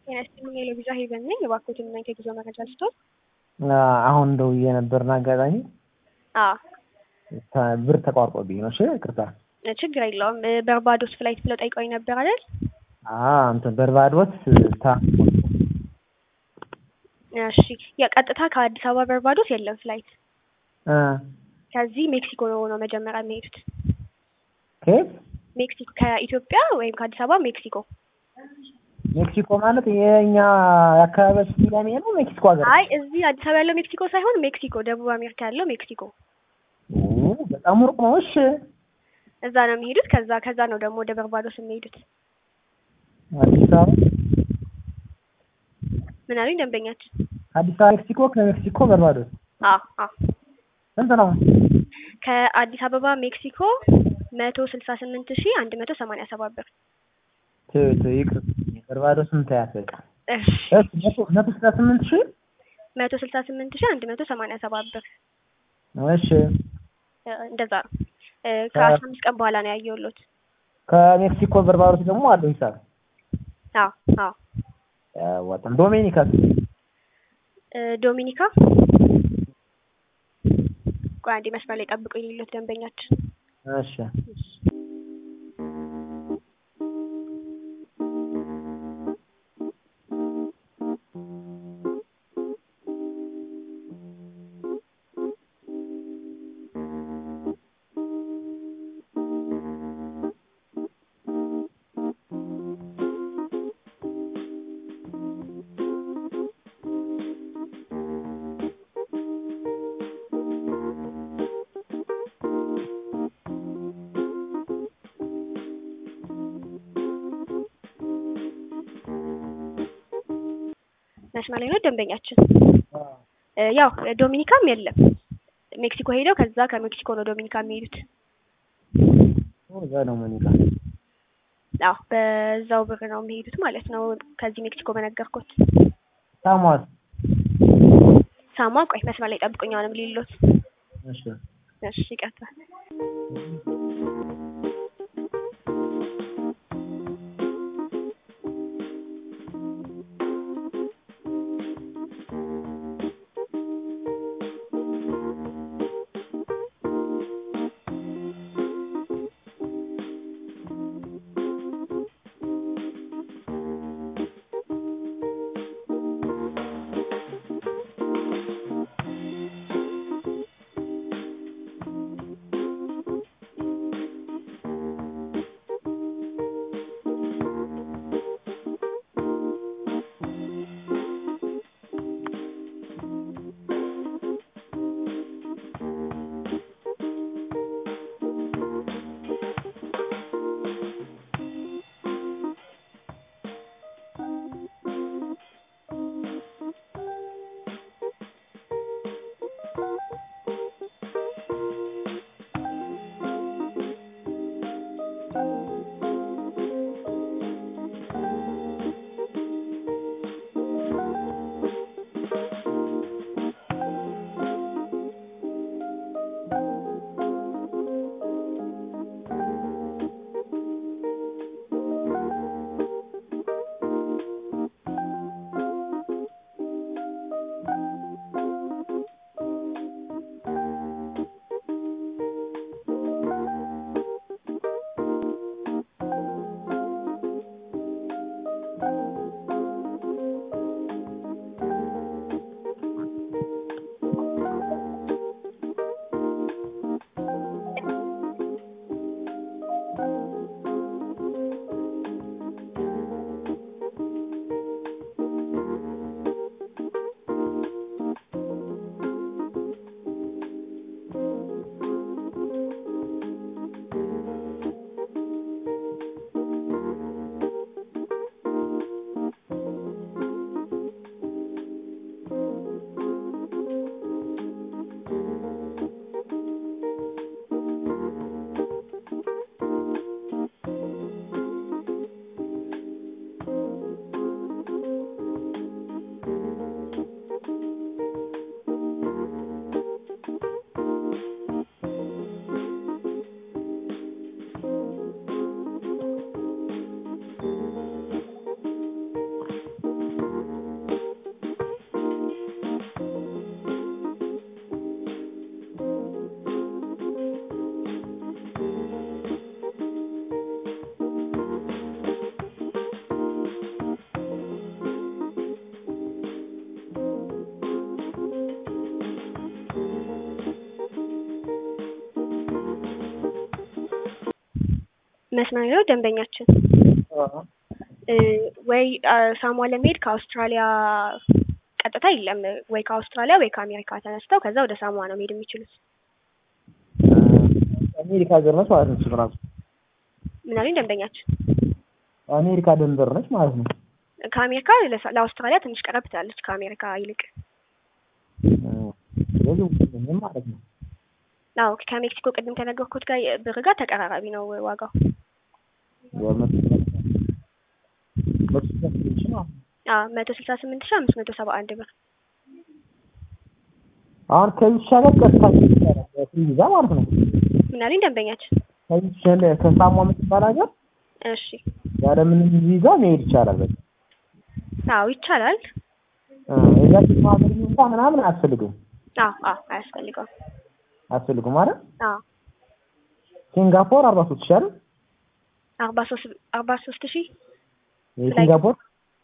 ጤና ይስጥልኝ የለቪዛ ሄቨን ነኝ። እባክዎትን እናንተ የጉዞ መረጃ ስቶት? አሁን ደውዬ ነበርና አጋጣሚ አዎ ብር ተቋርጦብኝ ነው። እሺ ይቅርታ። ችግር የለውም። በርባዶስ ፍላይት ብለው ጠይቀውኝ ነበር አይደል? እንትን በርባዶስ ታ እሺ የቀጥታ ከአዲስ አበባ በርባዶስ የለም ፍላይት። እ ከዚህ ሜክሲኮ ነው ነው መጀመሪያ የሚሄዱት። ከየት ሜክሲኮ ከኢትዮጵያ ወይም ከአዲስ አበባ ሜክሲኮ። ሜክሲኮ ማለት የኛ የአካባቢያችን ሚላሚ ነው። ሜክሲኮ ሀገር አይ እዚህ አዲስ አበባ ያለው ሜክሲኮ ሳይሆን ሜክሲኮ፣ ደቡብ አሜሪካ ያለው ሜክሲኮ። ኦ፣ በጣም ሩቅ ነው። እሺ እዛ ነው የሚሄዱት። ከዛ ከዛ ነው ደግሞ ወደ በርባዶስ የሚሄዱት። አዲስ አበባ ምን አሉኝ ደንበኛችን? አዲስ አበባ ሜክሲኮ፣ ከሜክሲኮ በርባዶስ አዎ አዎ ስንት ነው? ከአዲስ አበባ ሜክሲኮ መቶ ስልሳ ስምንት ሺህ አንድ መቶ ሰማንያ ሰባት ብር። ትት ይቅር በርባዶስ ስንት ያስበቃ? እሺ እሺ መቶ መቶ ስልሳ ስምንት ሺህ መቶ ስልሳ ስምንት ሺህ አንድ መቶ ሰማንያ ሰባት ብር እሺ እ እንደዛ ነው። እ ከአስራ አምስት ቀን በኋላ ነው ያየሁሎት። ከሜክሲኮ በርባዶስ ደግሞ አለው ሂሳብ አዎ አዎ ወጣም ዶሜኒካስ እ ዶሚኒካ ቆይ አንዴ መስመር ላይ ጠብቁኝ ሌሎት ደንበኛችን እሺ መስመር ላይ ነው ደንበኛችን። እ ያው ዶሚኒካም የለም ሜክሲኮ ሄደው ከዛ ከሜክሲኮ ነው ዶሚኒካ የሚሄዱት። እዛ ነው ሞኒካ አዎ በዛው ብር ነው የሚሄዱት ማለት ነው። ከዚህ ሜክሲኮ በነገርኩት ሳሟስ ሳማ ቆይ መስመር ላይ ጠብቁኝ አሁንም ሊሎት እሺ እሺ ይቀጥል። መስመር ነው ደንበኛችን እ ወይ አ፣ ሳሟ ለመሄድ ከአውስትራሊያ ቀጥታ የለም ወይ ከአውስትራሊያ ወይ ከአሜሪካ ተነስተው ከዛ ወደ ሳሟ ነው መሄድ የሚችሉት። አሜሪካ ሀገር ነች ማለት ነው። እሱ ራሱ ምን አሉኝ ደንበኛችን? አሜሪካ ድንበር ነች ማለት ነው። ከአሜሪካ ለሳ- ለአውስትራሊያ ትንሽ ቀረብ ትላለች ከአሜሪካ ይልቅ። ስለዚህ ምንም ማለት ነው። አዎ ከሜክሲኮ ቅድም ከነገርኩት ጋር ብር ጋር ተቀራራቢ ነው ዋጋው። አዎ መቶ ስልሳ ስምንት ሺህ አምስት መቶ ሰባ አንድ ብር። አሁን ከዚህ ሻገር ቀጥታ ይቻላል ቪዛ ማለት ነው። ምን አሉኝ ደንበኛችን? ከዚህ ሻለ ከሳሟ የምትባል ሀገር እሺ ያለ ምንም ቪዛ መሄድ ይቻላል። በቃ አዎ ይቻላል። እዛ ሀገር ቪዛ ምናምን አያስፈልግም አዎ አዎ አያስፈልገውም። አያስፈልግም ማለት አዎ ሲንጋፖር አርባ ሶስት ሺህ አይደል? አርባ ሶስት አርባ ሶስት ሺህ የሲንጋፖር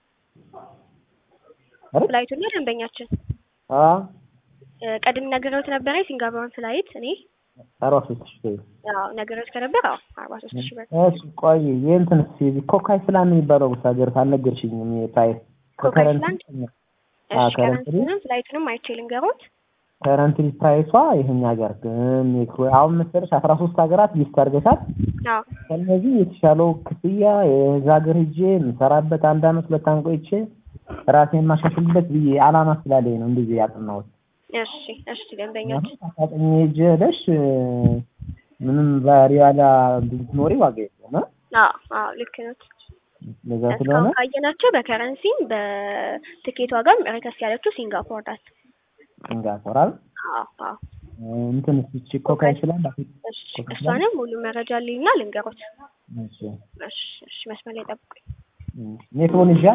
አይደል? ፍላይቱ እና ደንበኛችን አ እ፣ ቀድም ነግረውት ነበረ የሲንጋፖርን ፍላይት እኔ አርባ ሶስት ሺህ ያው ነግረውት ከነበር አዎ አርባ ሶስት ሺህ ብር እሺ ቆይ የእንትን የዚህ ኮካይ ስላን የሚባለው ሀገር አልነገርሽኝም። የፕራይስ ኮካይስላንድ? አ እሺ ከረንትሊ ከረንሲንም ፍላይቱንም አይቼ ልንገሮት። ከረንትሊ ፕራይሷ ይሄን ሀገር ግን ሜክሮ አሁን መሰለሽ አስራ ሶስት ሀገራት ሊስት አድርገሻል። አዎ ከነዚህ የተሻለው ክፍያ የዛ ሀገር ሄጄ የምሰራበት አንድ አመት ሁለት አመት ቆይቼ ራሴን ማሻሽልበት ብዬ አላማ ስላለኝ ነው እንደዚህ ያጠናሁት። እሺ እሺ ደንበኞች አሳጠኝ ሄጄ ሄደሽ ምንም ባሪያላ ብትኖሪ ዋጋ የለውም እ? አዎ አዎ ልክ ነው። ለዛ ስለሆነ እስካሁን ካየናቸው በከረንሲም በትኬት ዋጋም ረከስ ያለችው ሲንጋፖር ናት። ሲንጋፖር አይደል? አዎ አዎ እንትን እቺ ኮካይ ስላል እሺ እሷንም ሙሉ መረጃ ልኝና ልንገሮት። እሺ እሺ እሺ መስመር ላይ ጠብቁኝ። ሜክሮኔዥያ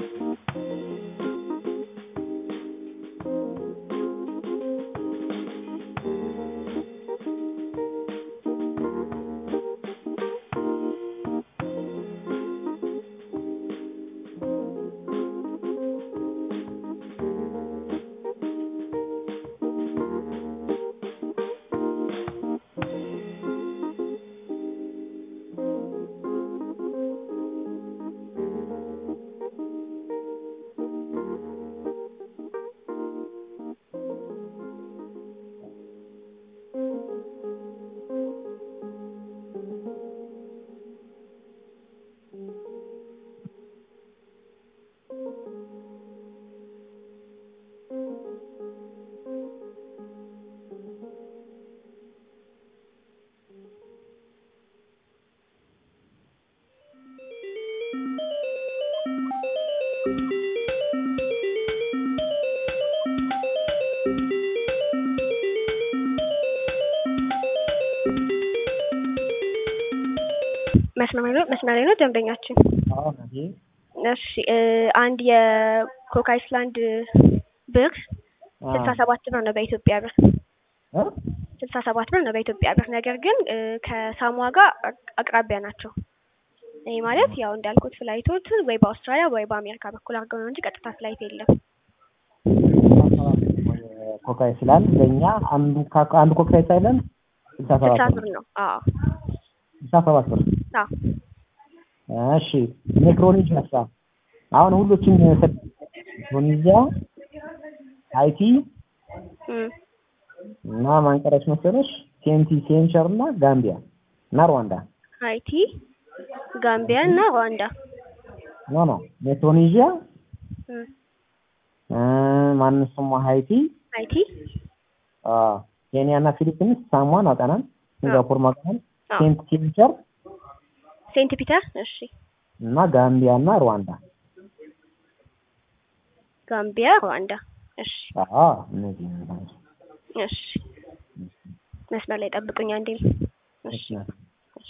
መስመር ላይ ነው መስመር ላይ ነው ደንበኛችን። አሁን ይሄ እሺ እ፣ አንድ የኮክ አይስላንድ ብር ስልሳ ሰባት ብር ነው በኢትዮጵያ ብር እ? ስልሳ ሰባት ብር ነው በኢትዮጵያ ብር። ነገር ግን እ፣ ከሳሟ ጋር አቅ- አቅራቢያ ናቸው። ይህ ማለት ያው እንዳልኩት ፍላይቶች ወይ በአውስትራሊያ ወይ በአሜሪካ በኩል አድርገው ነው እንጂ ቀጥታ ፍላይት የለም። ኮካይ ስላል ለእኛ አንዱ ካ- አንዱ ኮካይ ሳይለን ስልሳ ስልሳ ሰባት ብር ብር ነው። አዎ ስልሳ ሰባት ብር አዎ እሺ ሜክሮኔዥያ ሳ አሁን ሁሎችን ሜክሮኔዥያ ሃይቲ እም፣ እና ማንቀረሽ መሰለሽ ሴንቲ ሴንቸር እና ጋምቢያ እና ሩዋንዳ ሃይቲ፣ ጋምቢያ እና ሩዋንዳ። ኖ ኖ ሜክሮኔዥያ እም፣ እ፣ ማን ስሟ ሃይቲ ሃይቲ አ ኬንያ እና ፊሊፒንስ ሳሟን አውቀናል ሲንጋፖር ማውቀናል አዎ ሴንት ሴንቸር ሴንት ፒተር እሺ፣ እና ጋምቢያ እና ሩዋንዳ ጋምቢያ፣ ሩዋንዳ እሺ አዎ እነዚህ ናቸው። እሺ መስመር ላይ ጠብቁኝ አንዴ። እሺ እሺ እሺ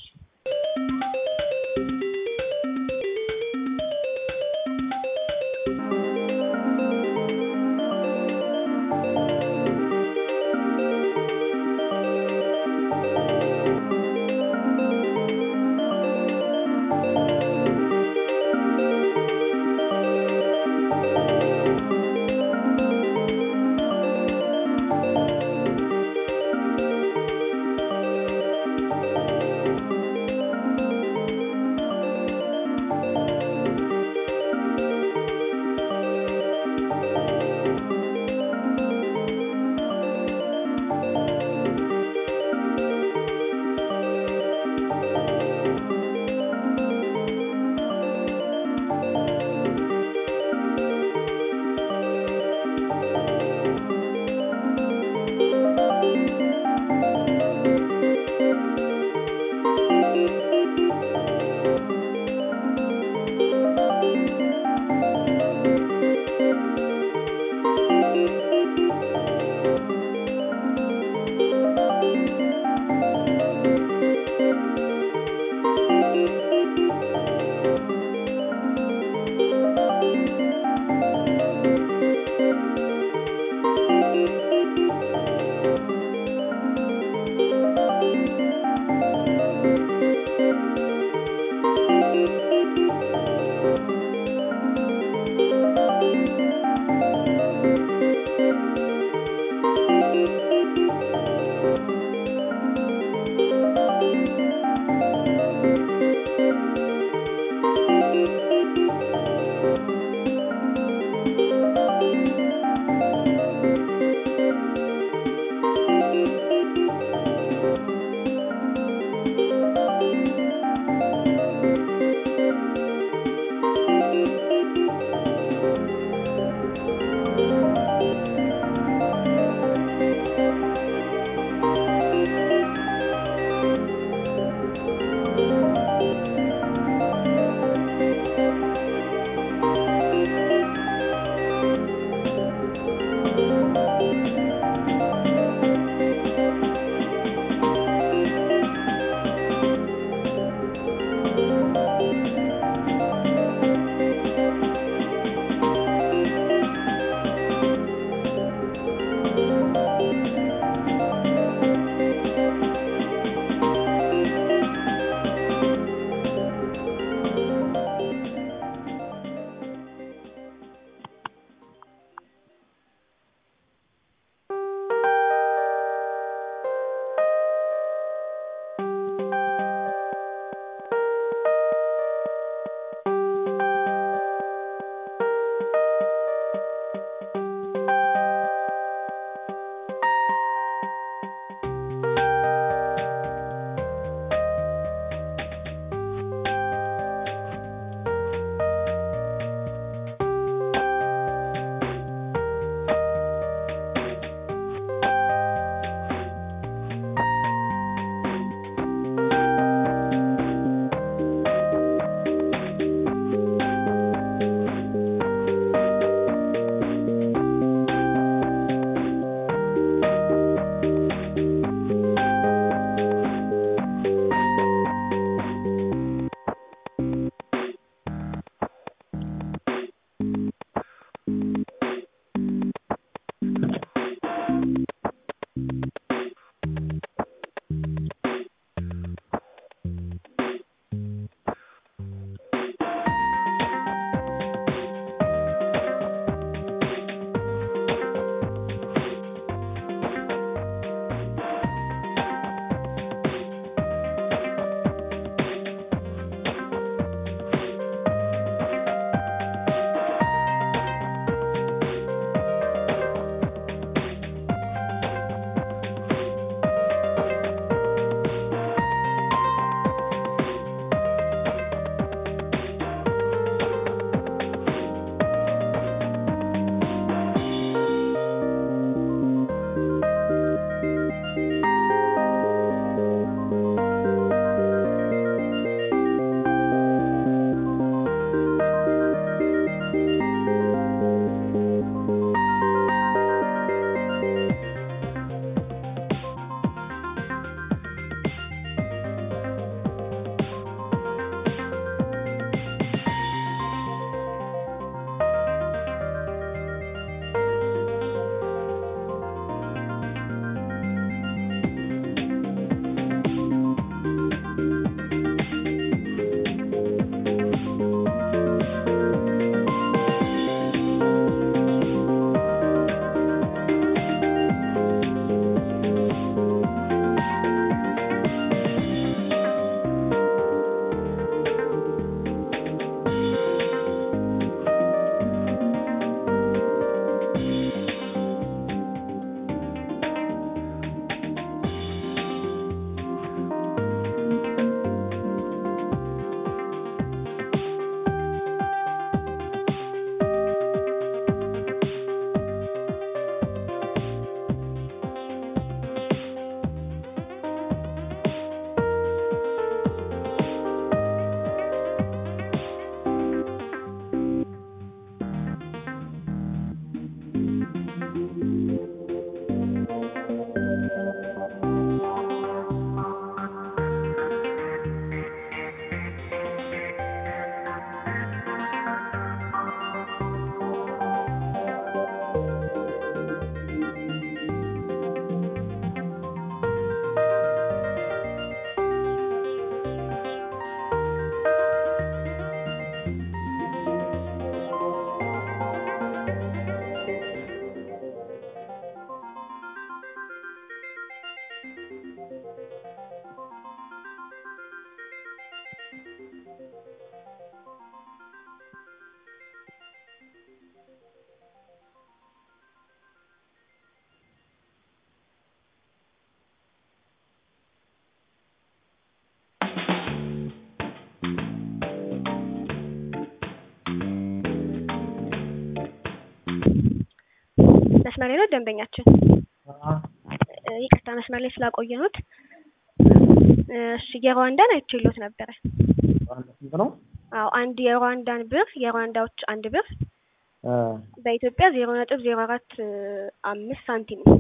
መስመር ላይ ነው ደንበኛችን። አ እ፣ ይቅርታ መስመር ላይ ስላቆየኑት። እሺ የሩዋንዳን አይቼሎት ነበረ። አንድ ስንት ነው? አዎ አንድ የሩዋንዳን ብር የሩዋንዳዎች አንድ ብር አ በኢትዮጵያ ዜሮ ነጥብ ዜሮ አራት አምስት ሳንቲም ነው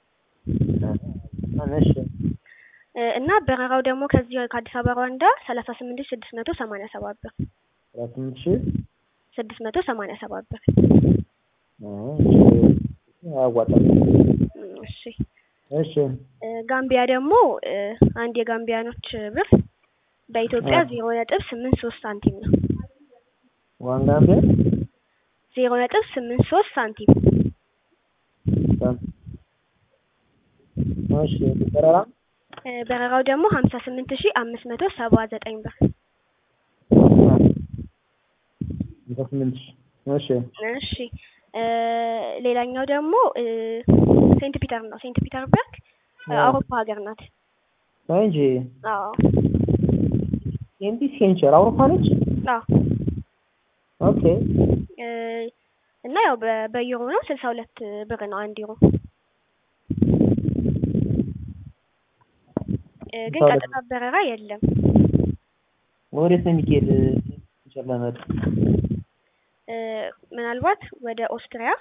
እሺ እ፣ እና በረራው ደግሞ ከዚህ ከአዲስ አበባ ሩዋንዳ ሰላሳ ስምንት ሺህ ስድስት መቶ ሰማንያ ሰባት ብር ሰላሳ ስምንት ሺህ ስድስት መቶ ሰማንያ ሰባት ብር። አ እሺ አያዋጣም። እም፣ እሺ እሺ እ፣ ጋምቢያ ደግሞ እ፣ አንድ የጋምቢያኖች ብር በኢትዮጵያ አ ዜሮ ነጥብ ስምንት ሶስት ሳንቲም ነው። ዋንጋምቤ ዜሮ ነጥብ ስምንት ሶስት ሳንቲም እሺ በረራ እ፣ በረራው ደግሞ ሀምሳ ስምንት ሺህ አምስት መቶ ሰባ ዘጠኝ ብር። ሃምሳ ስምንት ሺህ እሺ እሺ እ፣ ሌላኛው ደግሞ እ፣ ሴንት ፒተር ነው። ሴንት ፒተርበርግ እ፣ አ አውሮፓ ሀገር ናት። እንጂ አዎ ኤምቢ ሴንቸር አውሮፓ ነች። አዎ ኦኬ እ፣ እና ያው በ- በዩሮ ነው ስልሳ ሁለት ብር ነው አንድ ዩሮ እ፣ ግን ስልሳ ሁለት ቀጥታ በረራ የለም። ወዴት ነው የሚካሄድ? ሴንቸር ለመሄድ እ፣ ምናልባት ወደ ኦስትሪያ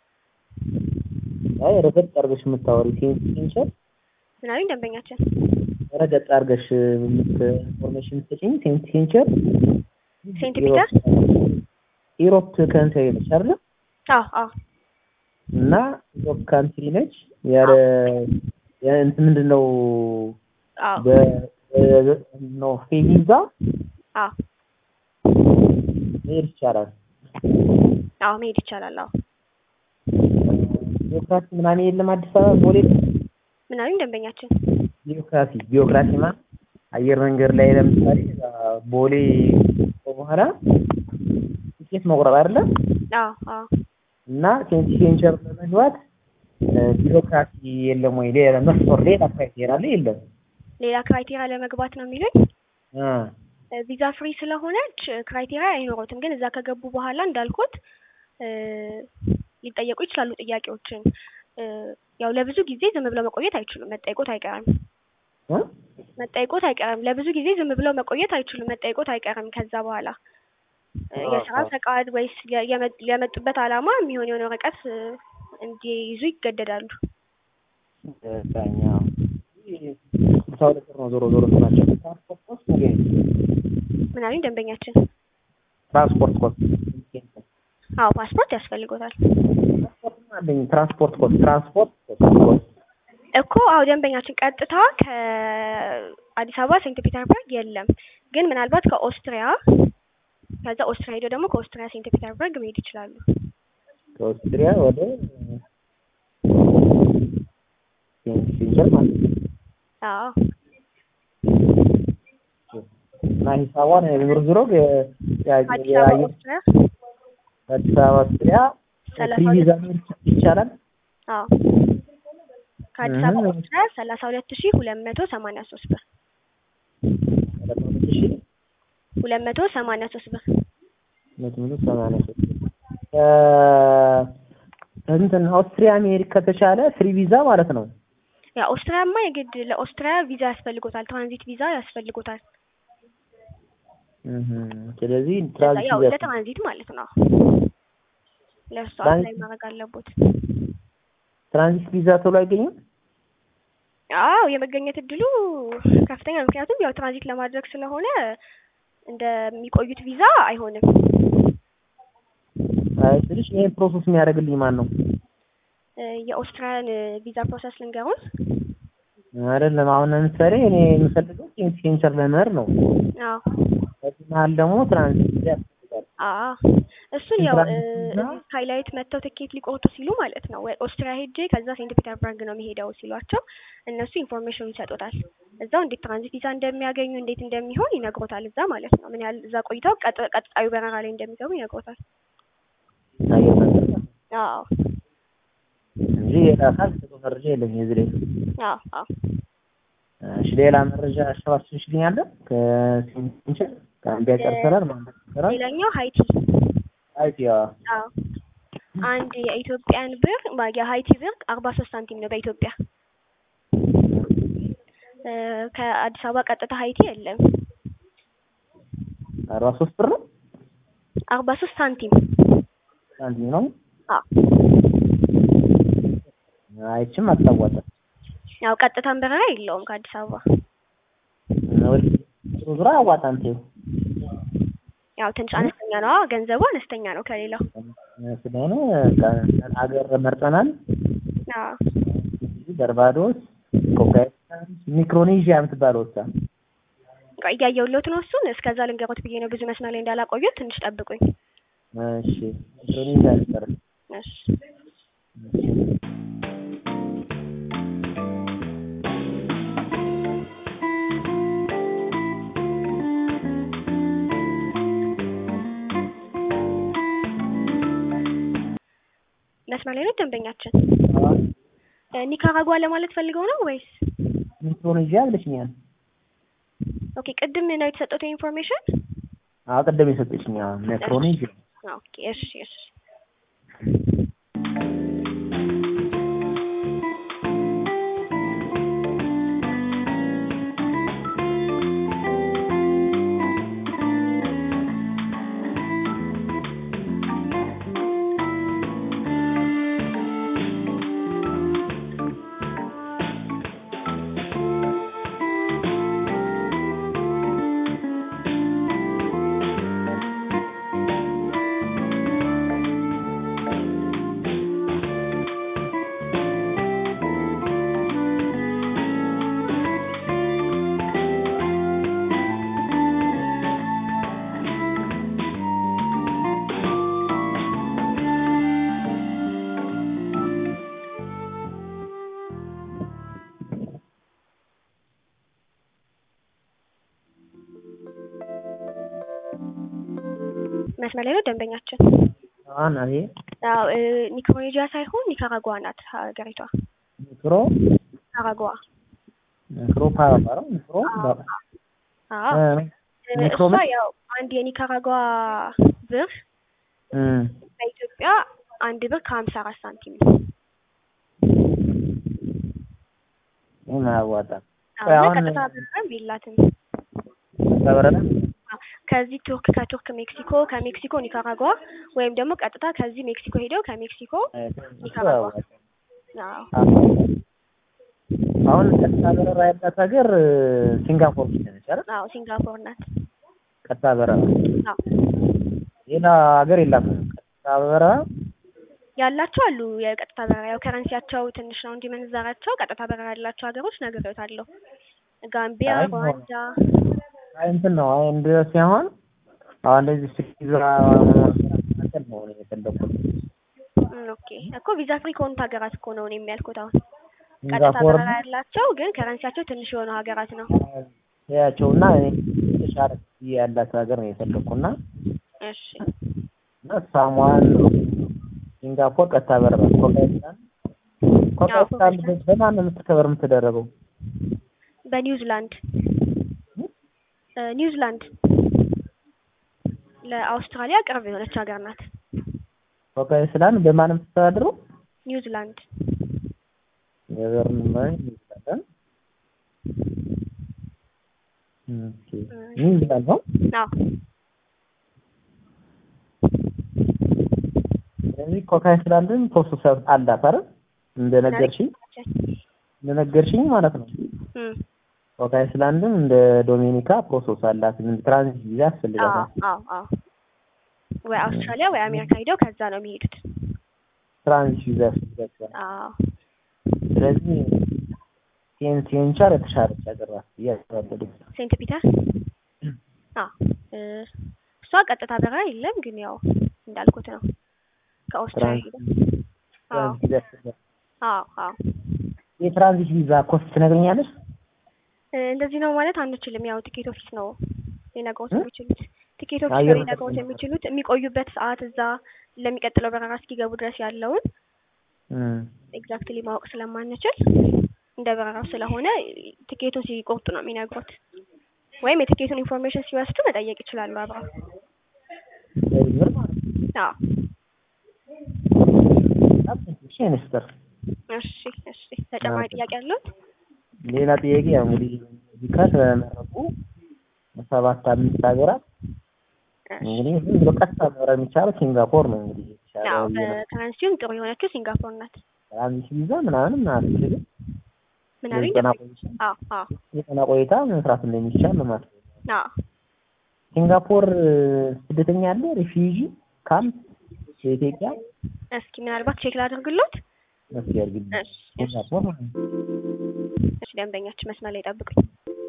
አይ ረገጥ አድርገሽ የምታወሪ ሴንቸር ምናምን ደንበኛችን ረገጥ አድርገሽ የምት ኢንፎርሜሽን የምትሰጪኝ ሴንቸር ሴንት ፒተር ኢሮፕ ካንትሪ ነች አይደለ? አዎ አዎ እና ኢሮፕ ካንትሪ ነች ያለ ያ- እንትን ምንድን ነው አዎ በ በ- ነው ቪዛ አዎ መሄድ ይቻላል። አዎ መሄድ ይቻላል። አዎ ቢዮክራሲ ምናምን የለም አዲስ አበባ ቦሌ ምናምን ደንበኛችን ቢዮክራሲ ቢዮክራሲ ማለት አየር መንገድ ላይ ለምሳሌ እዛ ቦሌ በኋላ ትኬት መቁረጥ አይደለ አዎ አዎ እና ሴንቲ ሴንቸር ለመግባት እ፣ ቢሮክራሲ የለም ወይ? ሌላ መስፈር ሌላ ክራይቴሪያ አለ የለም? ሌላ ክራይቴሪያ ለመግባት ነው የሚሉኝ። አ እ፣ ቪዛ ፍሪ ስለሆነች እ፣ ክራይቴሪያ አይኖሩትም። ግን እዛ ከገቡ በኋላ እንዳልኩት እ፣ ሊጠየቁ ይችላሉ ጥያቄዎችን። እ፣ ያው ለብዙ ጊዜ ዝም ብለው መቆየት አይችሉም። መጠየቆት አይቀርም እ? መጠየቆት አይቀርም። ለብዙ ጊዜ ዝም ብለው መቆየት አይችሉም። መጠየቆት አይቀርም። ከዛ በኋላ እ፣ አዎ፣ የስራ አዎ። ፈቃድ ወይስ የ- የመ- የመጡበት ዓላማ የሚሆን የሆነ ወረቀት እ፣ እንዲይዙ ይገደዳሉ። ዳኛ ስልሳ ሁለት ብር ነው ዞሮ ዞሮ ናቸው። ትራንስፖርት ኮስት ነገር ምናምን ደንበኛችን ትራንስፖርት ኮስት አዎ ፓስፖርት ያስፈልጎታል ትራንስፖርት አለኝ ትራንስፖርት ኮስት ትራንስፖርት ኮስት እኮ አዎ ደንበኛችን ቀጥታ ከአዲስ አበባ ሴንት ፒተርበርግ የለም። ግን ምናልባት ከኦስትሪያ ከዛ ኦስትሪያ ሄደው ደግሞ ከኦስትሪያ ሴንት ፒተርበርግ መሄድ ይችላሉ። ከኦስትሪያ ወደ ሴንቸር ማለት ነው። አዎ እና ሂሳቧን ዞሮ ዞሮ አዲስ አበባ ኦስትሪያ አዲስ አበባ ኦስትሪያ ሰላሳ ፍሪ ቪዛ ሁለት መሄድ ይቻላል። አዎ ከአዲስ አበባ ኦስትሪያ ሰላሳ ሁለት ሺህ ሁለት መቶ ሰማንያ ሶስት ብር ሰላሳ ሁለት ሺህ ሁለት መቶ ሰማንያ ሶስት ብር ሁለት መቶ ሰማንያ ሶስት እንትን ኦስትሪያ መሄድ ከተቻለ ፍሪ ቪዛ ማለት ነው። ያ ኦስትሪያማ የግድ ለኦስትሪያ ቪዛ ያስፈልጎታል። ትራንዚት ቪዛ ያስፈልጎታል። እህ ስለዚህ ለዛ ትራንዚት ያው ቪዛ ለትራንዚት ማለት ነው። ለእሱ ትራንዚት- አፕላይ ማድረግ አለቦት። ትራንዚት ቪዛ ቶሎ አይገኝም። አዎ የመገኘት እድሉ ከፍተኛ ነው። ምክንያቱም ያው ትራንዚት ለማድረግ ስለሆነ እንደሚቆዩት ቪዛ አይሆንም። አይ ስልሽ ይሄን ፕሮሰስ የሚያደርግልኝ ማን ነው? እ፣ የኦስትሪያን ቪዛ ፕሮሰስ ልንገሩን። አይደለም አሁን ለምሳሌ እኔ የምፈልገው ሴንት ሴንቸር ለመሄድ ነው። አዎ በዚህ መሀል ደግሞ ትራንዚት ቪዛ ያስፈልጋል። አዎ እሱን ያው እ፣ ትራንዚት ቪዛ እዚህ ስካይላይት መጥተው ትኬት ሊቆርጡ ሲሉ ማለት ነው ወይ ኦስትሪያ ሄጄ ከዛ ሴንት ፒተርበርግ ነው የሚሄደው ሲሏቸው እነሱ ኢንፎርሜሽን ይሰጡታል። እዛው እንዴት ትራንዚት ቪዛ እንደሚያገኙ እንዴት እንደሚሆን ይነግሮታል። እዛ ማለት ነው ምን ያህል እዛ ቆይተው ቀጥ- ቀጣዩ በረራ ላይ እንደሚገቡ ይነግሮታል። አየር መንገድ ማለት ነው አዎ እንጂ ሌላ አካል የሰጠው መረጃ የለኝም እዚህ ላይ። አዎ አዎ እሺ ሌላ መረጃ አሰባስብሽልኛል? ከሴንት ሴንቸር ጋምቢያ ጨርሰናል። ማንበት ይሰራል። ሌላኛው ሀይቲ አይቲ ያ አዎ አንድ የኢትዮጵያን ብር ማ- የሀይቲ ብር አርባ ሶስት ሳንቲም ነው በኢትዮጵያ እ፣ ከአዲስ አበባ ቀጥታ ሀይቲ የለም። አርባ ሶስት ብር ነው አርባ ሶስት ሳንቲም ሳንቲም ነው። አዎ አይችም አታዋጣም። ያው ቀጥታን በረራ የለውም ከአዲስ አበባ ወደ ዞሮ ዞሮ አያዋጣም። ተይው ያው ትንሽ አነስተኛ ነው ገንዘቡ አነስተኛ ነው ከሌላው ስለሆነ ሀገር መርጠናል። አዎ በርባዶስ፣ ኮካይን፣ ሚክሮኔዥያ የምትባለው ወሳ ቆይ እያየሁልዎት ነው እሱን እስከዛ ልንገሮት ብዬ ነው ብዙ መስመር ላይ እንዳላቆዩት ትንሽ ጠብቁኝ እሺ ሚክሮኔዥያ ነበር። እሺ መስመር ላይ ነው ደንበኛችን እ፣ ኒካራጓ ለማለት ፈልገው ነው ወይስ ሚክሮኔዥያ ብለሽኛል። ኦኬ ቅድም ነው የተሰጠው ኢንፎርሜሽን አዎ ቅድም የሰጠችኝ አዎ፣ ሚክሮኔዥያ ኦኬ እሺ እሺ መስመር ላይ ነው ደንበኛችን አሁን አቤ አዎ እ፣ ኒክሮኔዥያ ሳይሆን ኒካራጓ ናት ሀገሪቷ ሚክሮ ኒካራጓ ሚክሮ ፓራፓራ ሚክሮ አዎ እ፣ እ፣ ኒክሮ እሷ ያው አንድ የኒካራጓ ብር እ፣ በኢትዮጵያ አንድ ብር ከሀምሳ አራት ሳንቲም ነው ይሄን አያዋጣም። አዎ እና አሁን- ቀጥታ በረራም የላትም ተበረረ አዎ፣ ከዚህ ቱርክ ከቱርክ ሜክሲኮ ከሜክሲኮ ኒካራጓ ወይም ደግሞ ቀጥታ ከዚህ ሜክሲኮ ሄደው ከሜክሲኮ ኒካራጓ አዎ አሁን ቀጥታ በረራ ያላት ሀገር እ፣ ሲንጋፖር ብቻ ነች አይደል? አዎ ሲንጋፖር ናት ቀጥታ በረራ አዎ ሌላ ሀገር የላትም። ቀጥታ በረራ ያላቸው አሉ የቀጥታ በረራ ያው ከረንሲያቸው ትንሽ ነው እንጂ ምንዛራቸው ቀጥታ በረራ ያላቸው ሀገሮች ነግሬዎታለሁ ጋምቢያ አይ፣ ሩዋንዳ አይ እንትን ነው አይ እንደ ሲሆን አሁን እንደዚህ ቪዛ መካከል ነው እኔ የፈለኩት። እም፣ ኦኬ እኮ ቪዛ ፍሪ ከሆኑት ሀገራት እኮ ነው እኔ የሚያልኩት አሁን ቀጥታ ሲንጋፖር በረራ ያላቸው ግን ከረንሲያቸው ትንሽ የሆኑ ሀገራት ነው ያቸውና እኔ የተሻለ ክፍያ ያላት ሀገር ነው የፈለኩና እሺ እና ሳሟን ሲንጋፖር ቀጥታ በረራ ኮካይስታን ኮካይስታን ኮካይስታን። በማን ነው የምትከበር የምትደረገው? በኒውዚላንድ እ፣ ኒውዚላንድ ለአውስትራሊያ ቅርብ የሆነች ሀገር ናት ኮካይስታን በማን ነው የምትተዳደረው? ኒውዚላንድ ገቨርንመንት ኒውዚላንድ ኦኬ ኒውዚላንድ ነው። አዎ ስለዚህ ኮካይስላንድን ፕሮሰስ አላት አይደል? እንደነገርሽኝ እንደነገርሽኝ ማለት ነው። እም፣ ኮካይስላንድን እንደ ዶሚኒካ ፕሮሰስ አላት። ምን ትራንዚት ቪዛ አዎ ያስፈልጋታል። አዎ አዎ ወይ አውስትራሊያ ወይ አሜሪካ ሄደው ከዛ ነው የሚሄዱት ትራንዚት ቪዛ ያስፈልጋታል። አዎ ስለዚህ ሴን ሴንቻር የተሻለች ሀገር ናት ብዬ አስባለሁ። ሴንት ፒተር አዎ እ፣ እሷ ቀጥታ በረራ የለም ግን ያው እንዳልኩት ነው ከኦስትራሊያ አዎ ትራንዚት ቪዛ ያስፈልጋታል። አዎ አዎ የትራንዚት ቪዛ ኮስት ትነግረኛለሽ? እ፣ እንደዚህ ነው ማለት አንችልም። ያው ቲኬት ኦፊስ ነው ሊነግሮት እ? የሚችሉት። ቲኬት ኦፊስ አየር ነው ሊነግሮት መንገድ የሚችሉት የሚቆዩበት ሰዓት እዛ ለሚቀጥለው በረራ እስኪገቡ ድረስ ያለውን እም፣ ኤግዛክትሊ ማወቅ ስለማንችል እንደ በረራው ስለሆነ ቲኬቱን ሲቆርጡ ነው የሚነግሩት። ወይም የቲኬቱን ኢንፎርሜሽን ሲወስዱ መጠየቅ ይችላሉ አብረው። በዚህ ብር ማለት ነው። አዎ እሺ ኢንስተር እሺ እሺ ተጨማሪ ጥያቄ አለው? ሌላ ጥያቄ ያው እንግዲህ እዚህ ከተመረጡ ሰባት አምስት ሀገራት እንግዲህ ዝም ብሎ ቀጥታ መብረር የሚቻለው ሲንጋፖር ነው። እንግዲህ ያው በትራንዚትም ጥሩ የሆነችው ሲንጋፖር ናት። ትራንዚት ቪዛ ምናምን አትችልም። ምን አሉኝ? የቀና ቆይታ አዎ አዎ የቀና ቆይታ መስራት እንደሚቻል ነው ማለት ነው። አዎ ሲንጋፖር ስደተኛ አለ ሪፊውጂ ካምፕ የኢትዮጵያ እስኪ ምናልባት ቼክ ላድርግሎት። እስኪ አድርግልኝ። እሺ እሺ ሲንጋፖር ማለት ነው። እሺ ደንበኛችን መስመር ላይ ጠብቁኝ።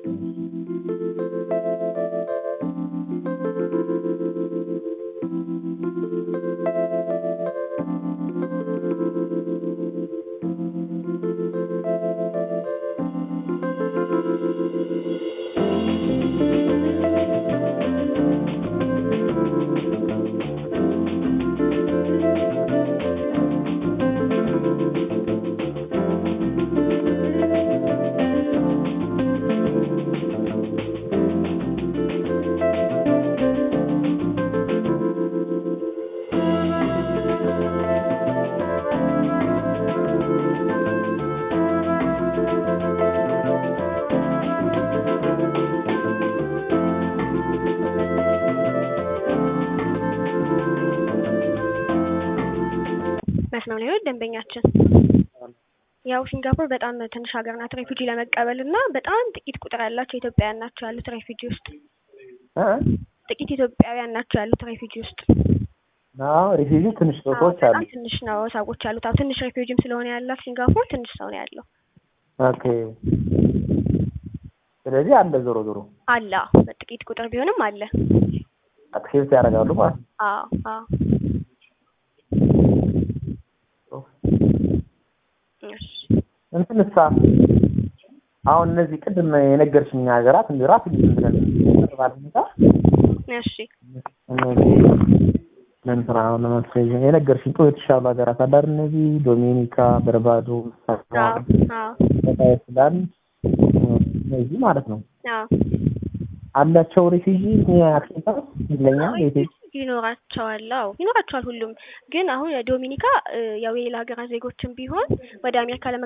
መስመር ላይ ነው ደንበኛችን። ያው ሲንጋፖር በጣም ትንሽ ሀገር ናት ሬፊጂ ለመቀበል እና በጣም ጥቂት ቁጥር ያላቸው ኢትዮጵያውያን ናቸው ያሉት ሬፊጂ ውስጥ። እ ጥቂት ኢትዮጵያውያን ናቸው ያሉት ሬፊጂ ውስጥ። አዎ ሪፊውጂ ትንሽ አዎ ሰዎች አሉ። በጣም ትንሽ ነው ሰዎች ያሉት። አዎ ትንሽ ሬፊጂም ስለሆነ ያላት ሲንጋፖር ትንሽ ሰው ነው ያለው። ኦኬ ስለዚህ አለ ዞሮ ዞሮ አለ አዎ፣ በጥቂት ቁጥር ቢሆንም አለ። አክሴፕት ያደርጋሉ ማለት ነው። አዎ አዎ። እሺ እንትንሳ አሁን እነዚህ ቅድም የነገርሽኝ ሀገራት እንደ ራስ ዝም ብለን ባለ ሁኔታ እሺ እነዚህ ለእንትና አሁን ለማስያዝ የነገርሽኝ ጥሩ የተሻሉ ሀገራት አዳር እነዚህ ዶሚኒካ፣ በርባዶ፣ አዎ አዎ አይስላንድ እነዚህ ማለት ነው አዎ አላቸው ሪፊጂ አክሴፕታንስ ይለኛል የኢትዮጵያ ይኖራቸዋል። አዎ ይኖራቸዋል ሁሉም። ግን አሁን ዶሚኒካ እ ያው የሌላ ሀገራት ዜጎችም ቢሆን ወደ አሜሪካ ለመ